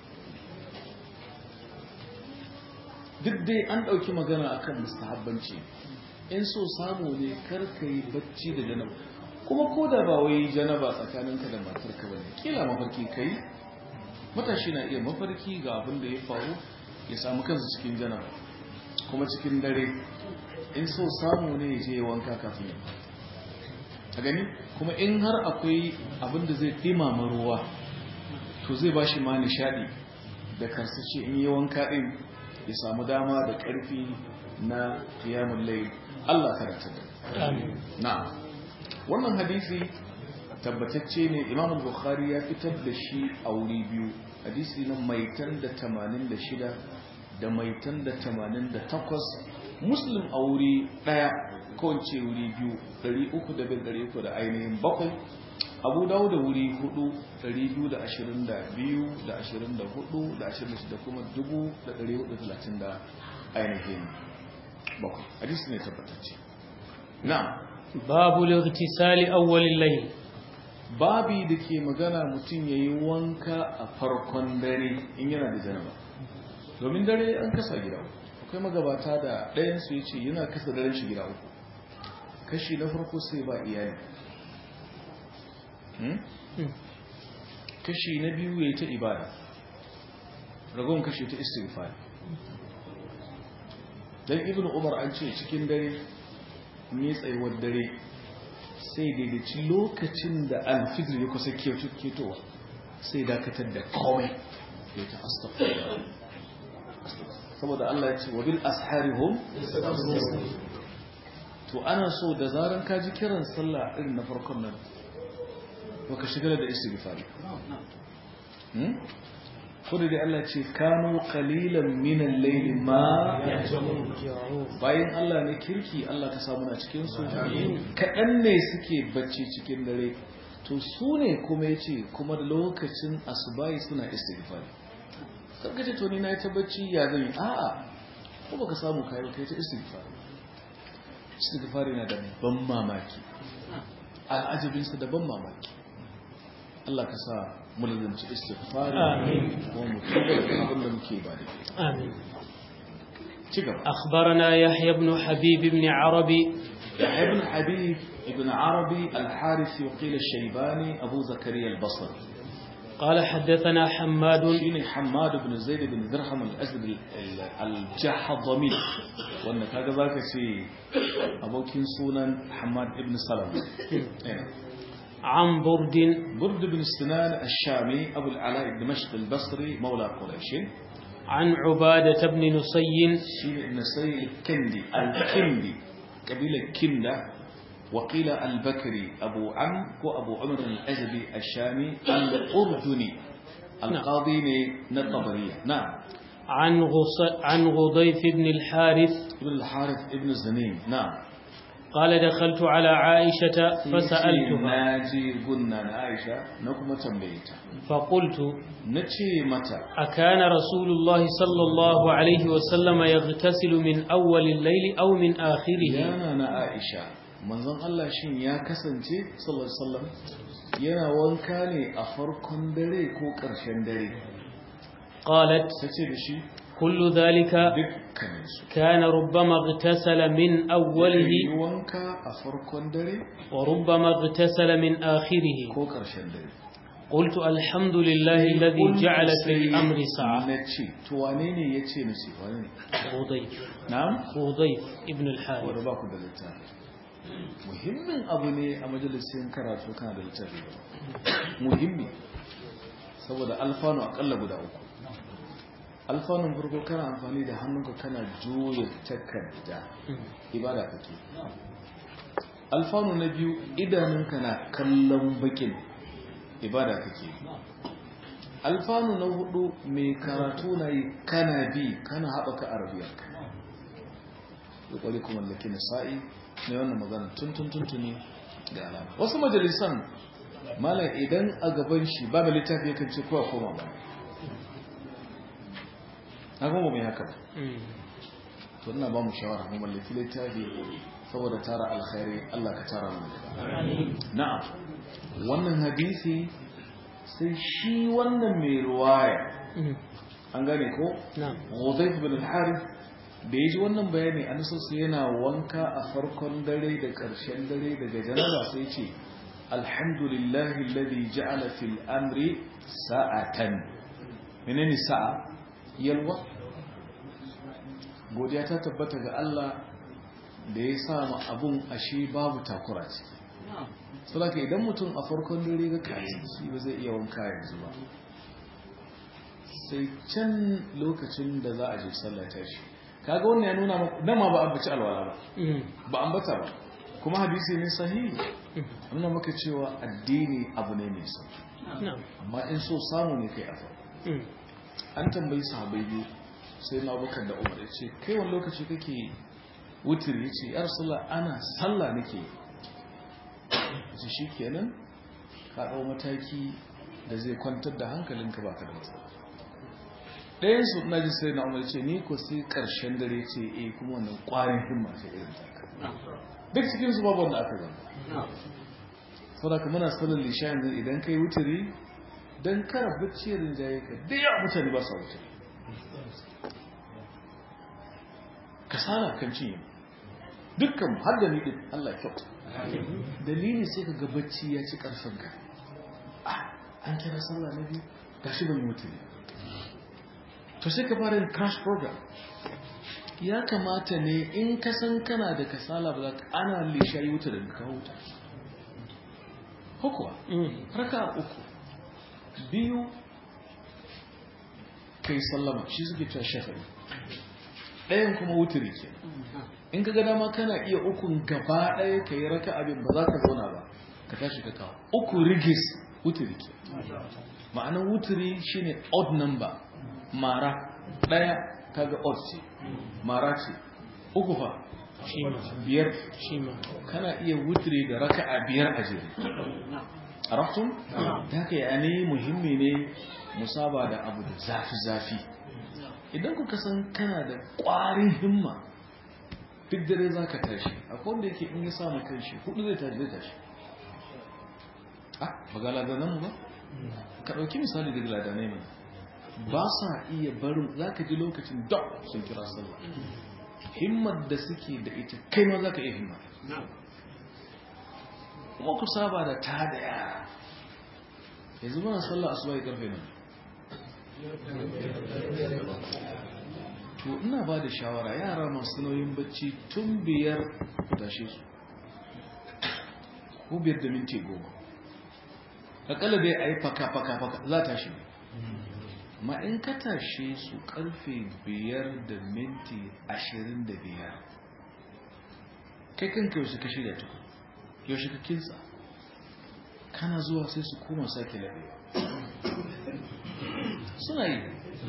Speaker 1: duk dai an ɗauki magana akan mustahabbanci in so samu ne karka yi bacci da janaba kuma ko da ba wai janaba tsakaninka da matarka ba ne kila mafarki kai matashi na iya mafarki ga abin da ya faru ya samu kansa cikin janaba kuma cikin dare in so samu ne ya je wanka kafin ya a gani kuma in har akwai abin da zai ɗimama ruwa to zai ba shi ma nishaɗi da karsace in yi wanka ɗin ya samu dama da ƙarfi na kiyamun lai Allah karanta da na wannan hadisi tabbatacce ne imam bukhari ya fitar da shi a wuri biyu hadisi na maitan da 86 da maitan da 88 muslim a wuri ɗaya kawance wuri biyu 300 da ainihin bakwai abu dawo da wuri 4 222 da 24 da 26 kuma 430 da ainihin bakwai hadisi ne tabbatacce na
Speaker 2: babu lightisali awwalil layl
Speaker 1: babi da ke magana mutum ya yi wanka a farkon dare in yana da janaba domin dare an kasa gida akwai magabata da ɗayansu ya ce yana kasa daren shi gida uku kashi na farko sai ba iyali kashi na biyu ya yi ta ibada ragon kashi ta istighfar don ibn umar an ce cikin dare ne tsayuwar dare sai daidaici lokacin da alfijir ya kusa ketowa sai dakatar da komai ya ta astaghfar saboda Allah ya ce wa bil asharihum to ana so da zaran ka ji kiran sallah irin na farkon nan baka shigar da istighfari ko da dai Allah ce kanu qalilan min al-layl ma bayan Allah ne kirki Allah ka samu na cikin su kadan ne suke bacci cikin dare to su ne kuma yace kuma da lokacin asubai suna istighfari sarka ce to ni na ta bacci ya zan yi a'a ko baka samu kai kai ta istighfari istighfari na da ban mamaki al'ajabinsa da ban mamaki Allah ka sa mulzanci istighfari wa mutuba da abin da muke ba da ke
Speaker 2: آمين
Speaker 1: ci gaba
Speaker 2: أخبرنا يحيى بن حبيب بن عربي
Speaker 1: يحيى بن حبيب ابن عربي الحارثي وقيل الشيباني أبو زكريا البصري
Speaker 2: قال حدثنا حماد
Speaker 1: شيني حماد بن زيد بن درهم الأسد ال- ال- الجحظمي وأن كذا ذاك شيء أبو كنسونا حماد بن سلمة إيه.
Speaker 2: عن برد
Speaker 1: برد بن سنان الشامي أبو العلاء الدمشقي البصري مولى قريش
Speaker 2: عن عبادة بن نصي
Speaker 1: شين بن سي الكندي الكندي قبيلة كندة وقيل البكري أبو عم وأبو عمر الأزدي الشامي الأردني القاضي نطبرية نعم
Speaker 2: عن غص عن غضيف بن الحارث
Speaker 1: ابن الحارث ابن الزنين نعم
Speaker 2: قال دخلت على عائشة فسألتها
Speaker 1: ناجي قلنا عائشة نكما تنبيتا
Speaker 2: فقلت
Speaker 1: نتشي متى
Speaker 2: أكان رسول الله صلى الله عليه وسلم يغتسل من أول الليل أو من آخره
Speaker 1: yana na Aisha manzon Allah shin ya kasance sallallahu alaihi wasallam yana wanka ne a farkon dare ko ƙarshen dare
Speaker 2: قالت
Speaker 1: ta ce da shi
Speaker 2: كل ذلك
Speaker 1: dukkaninsu
Speaker 2: كان ربما اغتسل من أوله
Speaker 1: yi wanka a farkon dare
Speaker 2: وربما اغتسل من آخره
Speaker 1: ko ƙarshen dare
Speaker 2: قلت الحمد لله الذي جعل في الأمر سعة
Speaker 1: na ce to wane ne ya ce na ce wane ne
Speaker 2: خضيف
Speaker 1: na'am
Speaker 2: خضيف ابن الحارث
Speaker 1: wadda ba ku da littafi muhimmin abu ne a majalisun karatu kana da littafi muhimmi saboda alfanu akalla guda uku alfanun farko kana amfani da hannunka kana juya takarda ibada kake alfanu na biyu idanunka na kallon bakin ibada kake alfanu na hudu mai karatu na yi kana bi kana haɓaka arabiyarka kokari kuma laki nisa'i ne wannan magana tun tun tun tuni da alama wasu majalisan malam idan a gaban shi ba da littafi yakan ce kowa koma ba na kuma ba mai haka ba to ina ba mu shawara mu mallaki littafi saboda tara alkhairi Allah ka tara mu na'am wannan hadisi sai shi wannan mai ruwaya an gane ko
Speaker 2: نعم
Speaker 1: Hudayf bin al-Harith da yaji wannan bayani an so sai yana wanka a farkon dare da ƙarshen dare daga janaba sai ce alhamdulillahi alladhi ja'ala fil amri sa'atan menene sa'a yalwa godiya ta tabbata ga Allah da ya sa ma abun ashe babu takura ciki saboda idan mutum a farkon dare ga kayan shi ba zai iya wanka yanzu ba sai can lokacin da za a je sallah ta shi kaga wannan ya nuna maka dama ba ambaci alwala ba ba ambata ba kuma hadisi ne sahihi nuna maka cewa addini abu ne mai sauki
Speaker 2: نعم
Speaker 1: amma in so samu ne kai a farko an tambayi sahabbai biyu sai na bakar da umar ya ce kai wani lokaci kake wutir ya ce yar sallah ana sallah nake ya ce shi kenan ka ɗau mataki da zai kwantar da hankalinka ba ka da matsala ɗayan su na ji sai na umar ce ni ko sai ƙarshen dare ce eh kuma wannan ƙwarin himma ce irin taka duk cikin su babu wanda aka zama saboda muna sanin lisha yanzu idan kai wuturi don kara bacci rinjaye ka da yawa mutane ba sa wuturi kasala kan cinye dukkan har da ni din Allah kyauta dalili sai ka ga bacci ya ci karfin ka ah an kira sallah na biyu gashi ban wuturi to sai ka fara yin crash program ya kamata ne in ka san kana da kasala ba za ka ana lisha yi wuta da ka huta hukuwa raka uku biyu kai sallama shi suke cewa shafari ɗayan kuma wuturi ke in ka gada ma kana iya ukun gaba ɗaya ka yi raka abin ba za ka zauna ba ka tashi ka kawo uku rigis wuturi ke ma'anar wuturi shine odd number mara ɗaya kaga odd ce mara ce uku fa biyar kana iya wuturi da raka a biyar a jere arabtun da haka ya ne muhimmi ne musaba da abu da zafi-zafi idan kuka san kana da ƙwarin himma duk dare za ka tashi akwai wanda yake in ya samu kanshi hudu zai tashi zai tashi ah ba ga ladananmu ba ka ɗauki misali daga ladanai mai ba sa iya barin za ka ji lokacin dok sun kira sallah himmar da suke da ita kai ma za ka iya himma kuma ku saba da ta da yara yanzu mana sallah asuba ya karfe nan to ina ba da shawara yara masu nauyin bacci tun biyar ku tashe su ko biyar da minti goma akalla dai a yi faka-faka-faka za ta shi ma in ka tashe su karfe biyar da minti ashirin da biyar kai kanka yaushe ka shirya tuku yaushe ka kinsa kana zuwa sai su koma sake labewa suna yi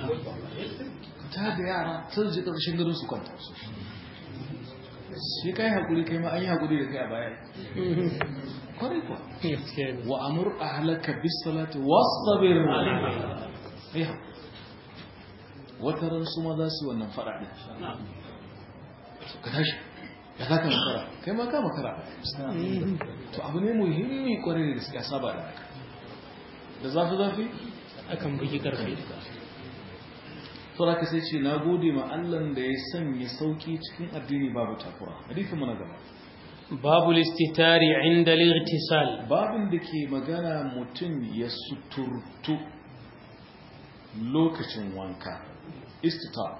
Speaker 1: ta da yara sun ji ƙarshen garin su kwanta su shi kai haƙuri kai ma an yi haƙuri da kai a baya kwarai kuwa wa amur a halaka bisalati wasabir ya wata ran su ma za su wannan faɗa ɗin ka tashi ya za ka makara kai ma ka makara to abu ne muhimmi kwarai da gaskiya saba da haka da zafi zafi
Speaker 2: akan bugi karfe
Speaker 1: saboda ka sai ce na gode ma Allah da ya sanya sauki cikin addini babu takura hadisin mu na gaba
Speaker 2: باب الاستتار عند الاغتسال
Speaker 1: babin da ke magana mutum ya suturtu lokacin wanka istitar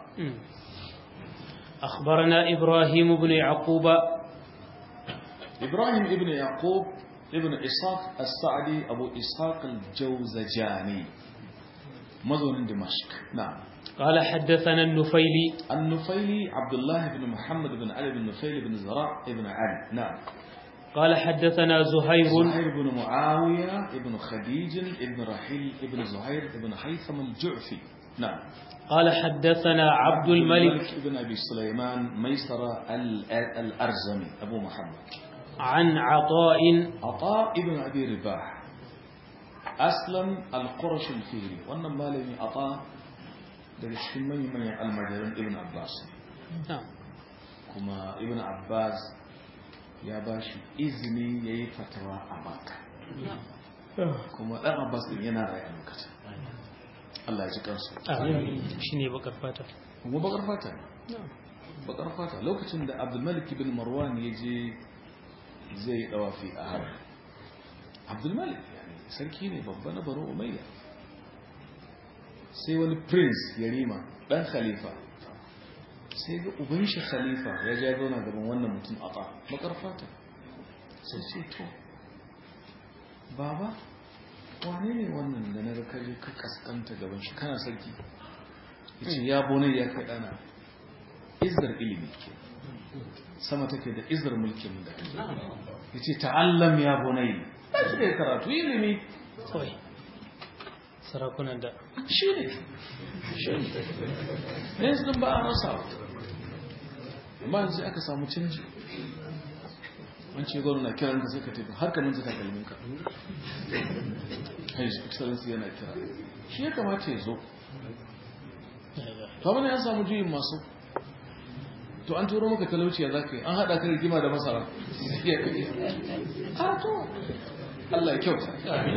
Speaker 2: أخبرنا إبراهيم بن يعقوب
Speaker 1: إبراهيم ابن يعقوب ابن إسحاق السعدي أبو إسحاق الجوزجاني مظن دمشق نعم
Speaker 2: قال حدثنا النفيلي
Speaker 1: النفيلي عبد الله بن محمد بن علي بن نفيل بن زراع ابن علي نعم
Speaker 2: قال حدثنا زهير
Speaker 1: زهير بن معاوية ابن خديج ابن رحيل ابن زهير ابن حيثم الجعفي نعم
Speaker 2: قال حدثنا عبد الملك
Speaker 1: بن أبي سليمان ميسرة ال- الأرزمي أبو محمد
Speaker 2: عن عطاء
Speaker 1: عطاء ابن أبي رباح أسلم القرش الفيري وأن مالي عطاء daga cikin manyan almajiran ibn abbas
Speaker 2: نعم
Speaker 1: kuma ibn abbas ya ba shi izini ya yi fatawa a maka kuma ɗan abbas ɗin yana rai a lokacin allah ya ji kansu
Speaker 2: آمين شيني بكر فاتح
Speaker 1: kuma bakar fata ne bakar fata lokacin da abdulmalik ibn marwan ya je zai yi dawafi a har abdulmalik yani sarki ne babba na baro umayya sai wani prince yarima dan khalifa sai ga uban shi khalifa ya ja zauna gaban wannan mutum a ba bakar fata sai ce to baba wane ne wannan da na ga kaje ka kaskanta gaban shi kana sarki yace ya bonai ya kai dana izzar ilimi ke sama take da izzar mulkin da yace ta'allam ya bonai sai karatu ilimi
Speaker 2: kawai sarakunan da
Speaker 1: shi ne shi ne yanzu din ba a rasa amma yanzu aka samu canji an ce gwamna na kiran ka sai ka tafi har ka manta takalmin ka hajji excellency yana kira shi ya kamata ya zo to abin ya samu juyin masu to an turo maka talauci ya za ka yi an haɗa ka rigima da masara iya ka iya a to Allah ya kyauta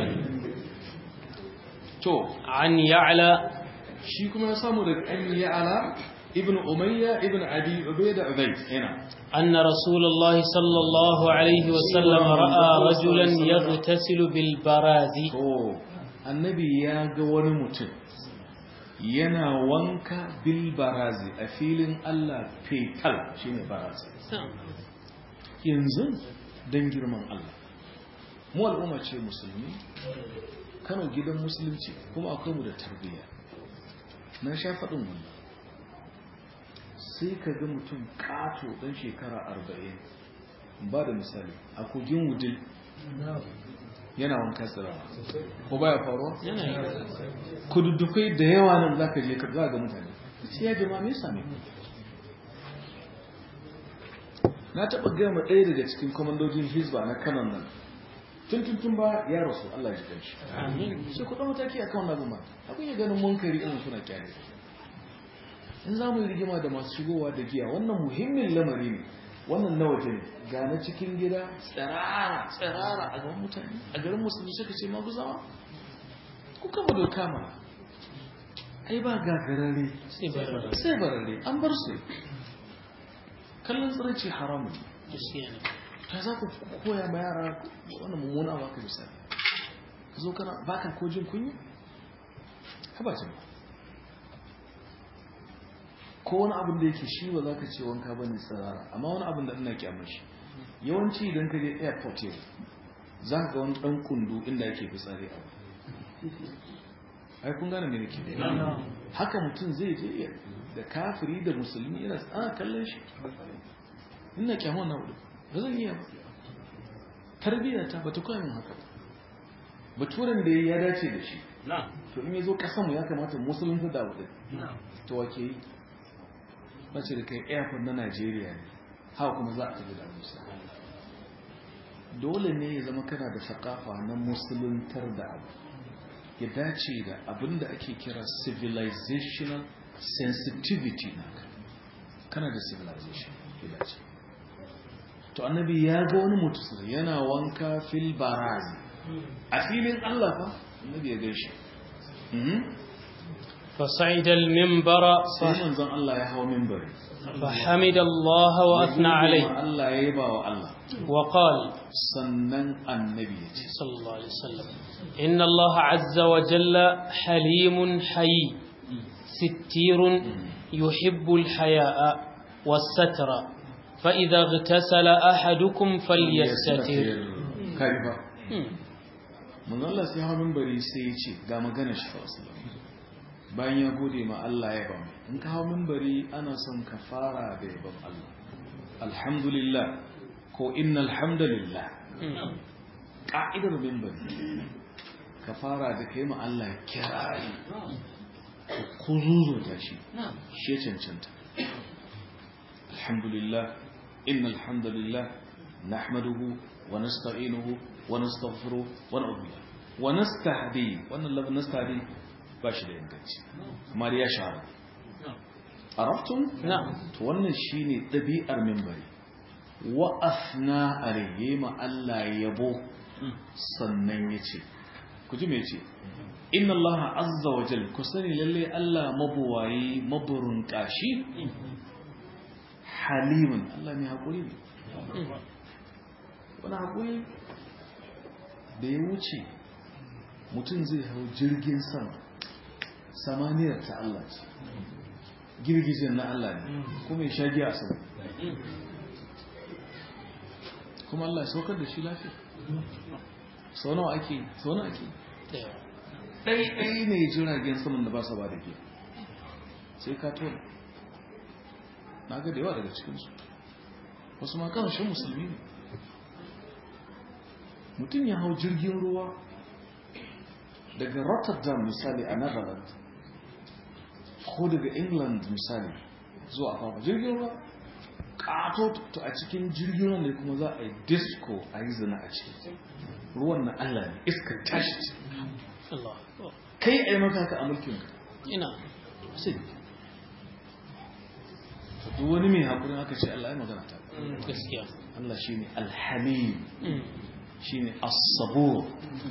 Speaker 1: to
Speaker 2: عن يعلى
Speaker 1: shi kuma ya samu daga an yi ala ibn umayya ibn abi ubayda ubayd yana
Speaker 2: أن رسول الله صلى الله عليه وسلم رأى رجلا يغتسل بالبراز
Speaker 1: to annabi ya ga wani mutum yana wanka bil barazi a filin Allah fetal shine barazi yanzu dan girman Allah mu al'umma ce musulmi Kano gidan musulunci kuma akwai mu da tarbiyya na sha faɗin wannan sai ka ga mutum ƙato ɗan shekara arba'in ba da misali a kogin wudil yana wanka tsirawa ko baya faruwa kududdukai da yawa nan za ka je ka za ga mutane sai ya jama me same na taɓa gama ɗaya daga cikin kwamandojin hizba na kanan nan tun tun tun ba ya rasu Allah ya ji shi sai kuɗin mataki a kan abin ma abin ya ganin munkari irin suna kyale in za mu yi rigima da masu shigowa da giya wannan muhimmin lamari ne wannan na waje ne ga na cikin gida tsirara tsirara a gaban mutane a garin musulmi suka ce ma guzawa ku kama doka ma ai ba gagarare
Speaker 2: sai barara
Speaker 1: sai barare an bar su kallon tsiraici haramun ne
Speaker 2: gaskiya ne
Speaker 1: ta za ku koya ma yara wannan mummuna ba ka misali ka zo kana baka ko jin kunya ka ba jin ko wani abin da yake shi ba za ka ce wanka ba ne tsirara amma wani abin da ina kyamar shi yawanci idan ka je airport yau za ka ga wani dan kundu inda ake fitsari a ai kun gane me nake haka mutum zai je ya- da kafiri da musulmi yana tsana kallon shi ina kyamar na wudu ba zan iya ba tarbiyya ta bata koya min haka ba. baturen da ya dace da shi to in ya zo kasanmu ya kamata musulunta da wadda to wake yi mace da kai airport na Najeriya ne haka kuma za a tafi da musa dole ne ya zama kana da sakafa na musuluntar da abu ya dace da abin da ake kira civilizational sensitivity naka kana da civilization ya dace to annabi ya ga wani mutum yana wanka fil barazi a filin Allah fa annabi ya gaishe Mhm.
Speaker 2: فصعد المنبر
Speaker 1: sai
Speaker 2: ف-
Speaker 1: manzon Allah ya hawo minbari
Speaker 2: فحمد الله وأثنى عليه
Speaker 1: Allah ya yaba wa Allah
Speaker 2: وقال
Speaker 1: sannan annabi ya ce
Speaker 2: صلى الله عليه وسلم إن الله عز وجل حليم حي ستير يحب الحياء والستر فإذا اغتسل أحدكم فليستتر
Speaker 1: kai ba
Speaker 2: مم.
Speaker 1: manzon Allah sai hawo minbari sai ya ce ga magana shi fa sallallahu bayan ya gode ma Allah ya ba in ka hawo minbari ana son ka fara da yabon Allah alhamdulillah ko innal hamdalillah
Speaker 2: مم.
Speaker 1: ka'idar minbari ka fara da kai ma Allah kirari ku zuzuta shi shi ya cancanta alhamdulillah innal hamdalillah nahmaduhu wa nasta'inuhu wa nastaghfiruh wa na'udhu billah wa nastahdi wannan lafazin nastahdi ba shi da inganci amma dai ya shahara arabtum
Speaker 2: نعم
Speaker 1: to wannan shine dabi'ar minbari wa afna alayhi ma Allah yabo sannan yace ku ji me yace inna Allah azza wa jal ku sani lalle Allah mabuwayi maburun kashi halimun Allah ne hakuri ne wani hakuri da ya wuce mutum zai hau jirgin sama samaniyar ta Allah ce girgijin na Allah ne kuma ya sha giya a sama kuma Allah ya saukar da shi lafiya sau nawa ake sau nawa ake ɗai ne jiragen saman da ba su ba da giya sai ka tona na ga da yawa daga cikinsu wasu ma ƙarshen musulmi ne mutum ya hau jirgin ruwa daga rotterdam misali a netherlands ko daga england misali zuwa kawo jirgin ruwa kato to a cikin jirgin ruwa ne kuma za a yi disco a yi zina a ciki ruwan na allah ne iskar tashi ce
Speaker 2: الله
Speaker 1: kai a yi maka haka a mulkin ka
Speaker 2: نعم
Speaker 1: sai duk wani mai haƙurin aka ce allah ya magana ta
Speaker 2: gaskiya
Speaker 1: allah shi ne alhamim
Speaker 2: Mm.
Speaker 1: shi ne asabur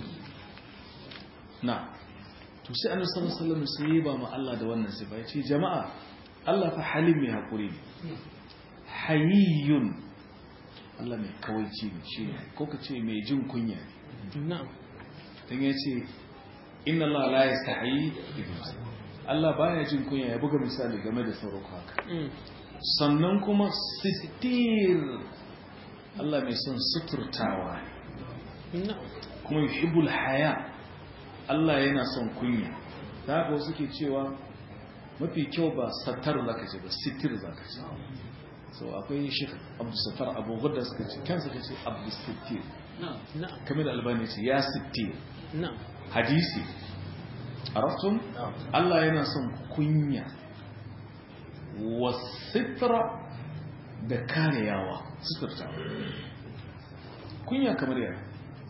Speaker 1: na to sai annabi sallallahu alaihi wasallam sai ba mu Allah da wannan sifa yace jama'a Allah fa halim mai hakuri ne hayyun Allah mai kawaici ne shi ne ko ka ce mai jin kunya ne
Speaker 2: نعم
Speaker 1: dan yace inna Allah la yastahi Allah baya jin kunya ya buga misali game da saurako haka
Speaker 2: Mm.
Speaker 1: sannan kuma sitir Allah mai son suturtawa ne
Speaker 2: نعم
Speaker 1: kuma yuhibbul haya Allah yana son kunya da haka wasu ke cewa mafi kyau ba satar zaka ce ba sitir zaka ce so akwai shi Abdul Sattar Abu Ghudda suka ce kansa kace Abdul Sittir
Speaker 2: نعم
Speaker 1: kamar da Albani ce ya sittir
Speaker 2: نعم
Speaker 1: hadisi araftum Allah yana son kunya wasitra da kareyawa suturta kunya kamar yana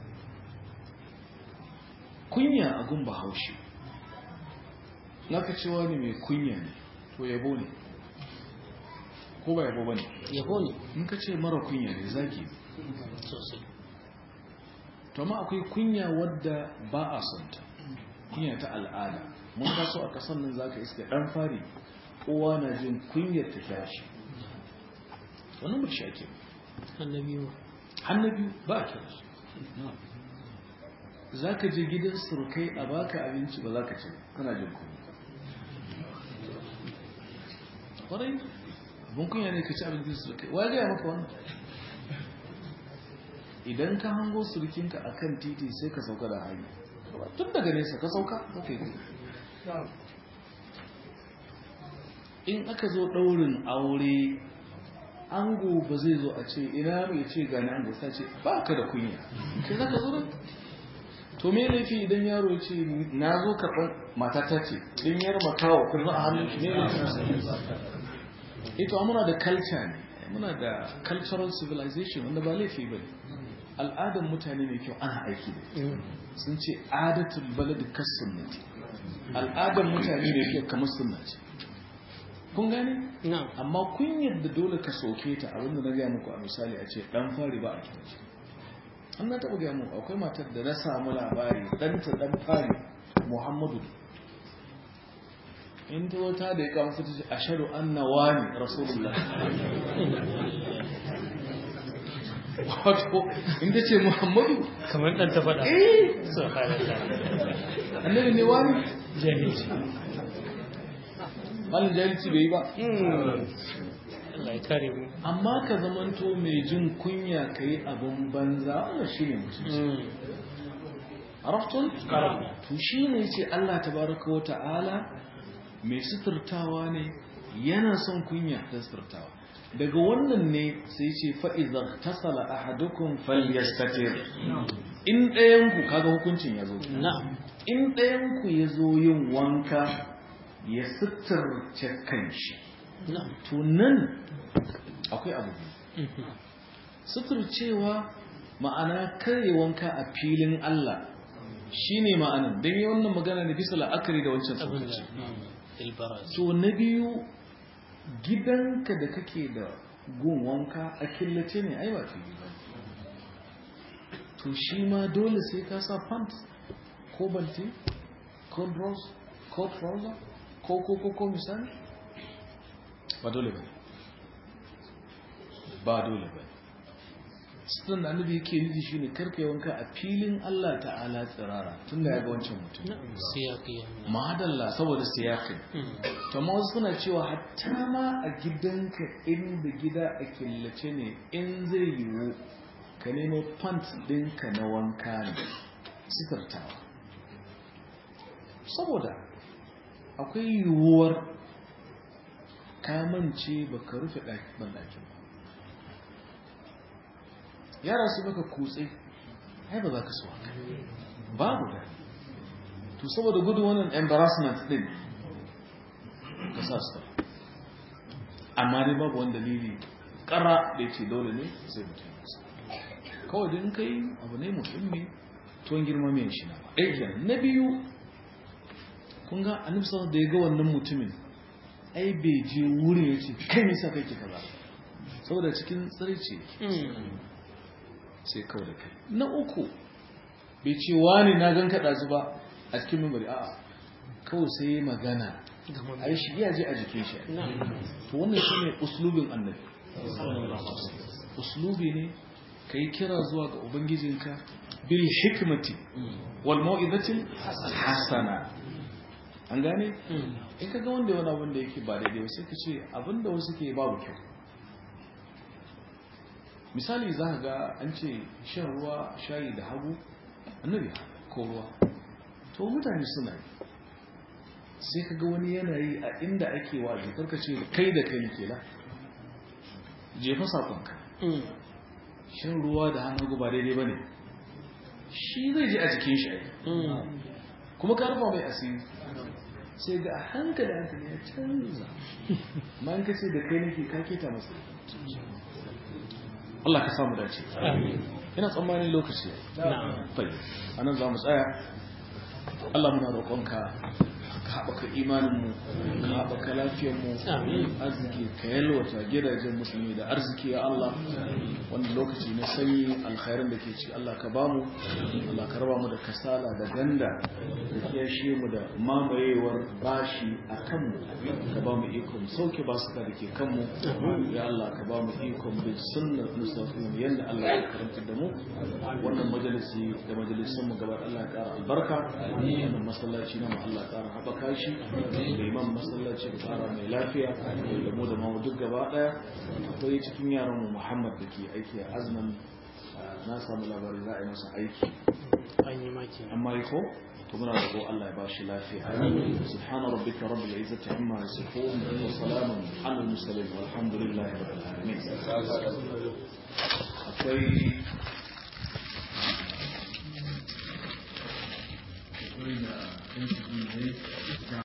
Speaker 1: kunya a gun bahaushe naka cewa ne mai kunya ne to yabo ne ko ba yabo ba ne
Speaker 2: yabo ne
Speaker 1: in ka ce mara kunya ne zaki ne
Speaker 2: sosai
Speaker 1: to amma akwai kunya wadda ba a son ta kunya ta al'ada mun taso a kasan nan zaka iska dan fari kowa na jin kunyar ta tashi wannan ba shi ake
Speaker 2: annabi ma
Speaker 1: hannabi ba a kira shi za ka je gidan surukai a baka abinci ba za ka ci kana jin kunya kwarai abin kunya ne ka ci abincin surukai wa gaya maka wannan idan ka hango surukinka a kan titi sai ka sauka da hanyar tun daga nesa ka sauka ka yi in aka zo ɗaurin aure ango ba zai zo a ce ina mai ce gani ango sa ce ba ka da kunya kai za ka zo nan to me laifi idan yaro ya ce na zo karɓar matata ce ɗin yar makawa kurma a hannun shi ne ito muna da culture ne muna da cultural civilization wanda ba laifi ba ne al'adar mutane mai kyau ana aiki da sun ce adatul balad kasunnati al'adar mutane mai kyau kamar sunna ce kun gane
Speaker 2: na'am
Speaker 1: amma kun yadda dole ka soke ta abinda na gaya muku a misali a ce dan fari ba a kira shi an na taɓa gaya muku akwai matar da na samu labari ɗanta ɗan fari muhammadu in ta wata da ya kama fita ce ashadu anna wani rasulullah wato in ta ce muhammadu
Speaker 2: kamar ɗan ta faɗa
Speaker 1: eh
Speaker 2: subhanallah
Speaker 1: annabi ne wani
Speaker 2: jahilci
Speaker 1: malin jahilci bai yi ba
Speaker 2: Allah ya kare mu
Speaker 1: amma ka zamanto mai jin kunya ka yi abin banza wannan shi ne musulunci araftun to shi ne ce Allah tabaraka wa ta'ala mai suturtawa ne yana son kunya da suturtawa daga wannan ne sai ce fa'iza tasala ahadukum falyastatir in ɗayanku kaga hukuncin ya zo
Speaker 2: na'am
Speaker 1: in ɗayanku ya zo yin wanka ya suturce kanshi
Speaker 2: na'am
Speaker 1: to nan akwai abu biyu suturcewa ma'ana kare wanka a filin Allah shine ma'anan don yi wannan magana ne bisa la'akari da wancan
Speaker 2: abin
Speaker 1: suturci
Speaker 2: da ilbaraz
Speaker 1: to na biyu gidanka da kake da gun wanka a killace ne ai ba fili ba to shi ma dole sai ka sa pants ko banti ko bros ko trouser ko ko ko ko misali ba dole ba ba dole ba sunan da annabi yake nufi shine karka yi wanka a filin Allah ta'ala tsirara tun da ya ga wancan mutum
Speaker 2: na'am siyaqi
Speaker 1: madalla saboda siyakin to amma wasu suna cewa hatta ma a gidanka inda gida a killace ne in zai yiwu ka nemo pant ɗinka na wanka ne sitartawa saboda akwai yiwuwar kamance ba ka rufe ɗakin ba yara su baka kutse ai ba za ka so haka babu da to saboda gudu wannan embarrassment din ka sa su amma dai babu wani dalili kara da yake dole ne sai mutum ya sa kawai din kai abu ne muhimmi tuwon girma mai shi na ɗaya na biyu kun ga annabi sallallahu da ya ga wannan mutumin ai bai je wurin ya ce kai nisa kai ki kaza saboda cikin tsirce sai kawai da kai na uku bai ce wani na gan kaɗa zuba a cikin membari a'a kawai sai ya magana a yi shi iya je a jikin shi to wannan shi ne uslubin annabi uslubi ne ka yi kira zuwa ga ubangijinka bil hikmati wal mau'izatil hasana an gane in ka ga wanda wani abin da yake ba daidai sai ka ce abin da wasu ke babu kyau misali za ka ga an ce shan ruwa shayi da hagu annabi ko ruwa to mutane suna yi sai ka ga wani yanayi a inda ake waje karka ce kai da kai ke la jefa sakonka shan ruwa da hannu hagu ba daidai ba ne shi zai je a jikin shi kuma ka rufa mai asiri sai ga a hankali hankali ya canza ma in ka ce da kai nake ka keta masa Allah ka samu dace ina tsammanin lokaci fai anan za mu tsaya Allah muna roƙonka ka haɓaka imaninmu ka haɓaka lafiyarmu arziki ka yalwata gidajen musulmi da arziki ya Allah wanda lokaci na sanyi alkhairan da ke ci Allah ka bamu Allah ka raba mu da kasala da ganda da kiyashe mu da mamayewar bashi a kanmu ka ba mu ikon sauke basuka da ke kanmu ya Allah ka ba mu ikon bin sunnar nusafin yadda Allah ya karanta da mu wannan majalisi da majalisun mu gaba Allah ya ƙara albarka wannan masallaci na mu Allah ya ƙara haɓaka shi da imam masallaci da ƙara mai lafiya da mu da mu duk gaba ɗaya akwai cikin yaran mu Muhammad da ke aiki a azman na samu labarin za a yi masa aiki
Speaker 2: an yi maki
Speaker 1: amma yi ko to muna roƙo Allah ya bashi lafiya subhana rabbika rabbil izzati amma yasifun wa salamun alal mursalin walhamdulillahi rabbil alamin akwai